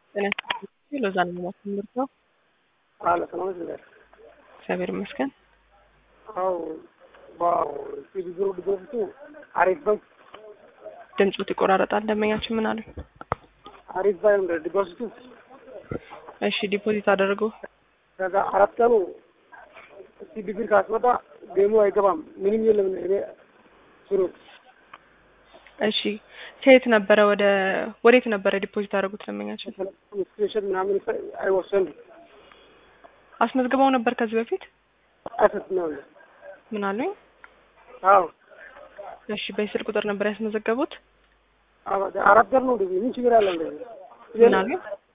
ጤና ይስጥልኝ። ሎዛ ነው የማስተምረው። አለ ሰላም ይላል። እግዚአብሔር ይመስገን። አው ዋው ሲቢዝሩ ድሮፍቱ አሪፍ ነው። ድምፁ ይቆራረጣል። ደንበኛችን ምን አለ? አሪፍ ባይም ዲፖዚቱ እሺ ዲፖዚት አደረጉ። ከዛ አራት ቀኑ ሲቢ ብር ካስመጣ ገሙ አይገባም። ምንም የለም። እኔ ስሩት እሺ ከየት ነበረ ወደ ወዴት ነበረ ዲፖዚት አደረጉት? ደንበኛችን ስክሪንሾት ምናምን አይወሰንም። አስመዝግበው ነበር ከዚህ በፊት አሰት ነው። ምን አሉኝ? አዎ እሺ በስልክ ቁጥር ነበር ያስመዘገቡት? አዎ አራት ቀን ነው እንደዚህ ምን ችግር አለ እንደዚህ ምን አሉኝ?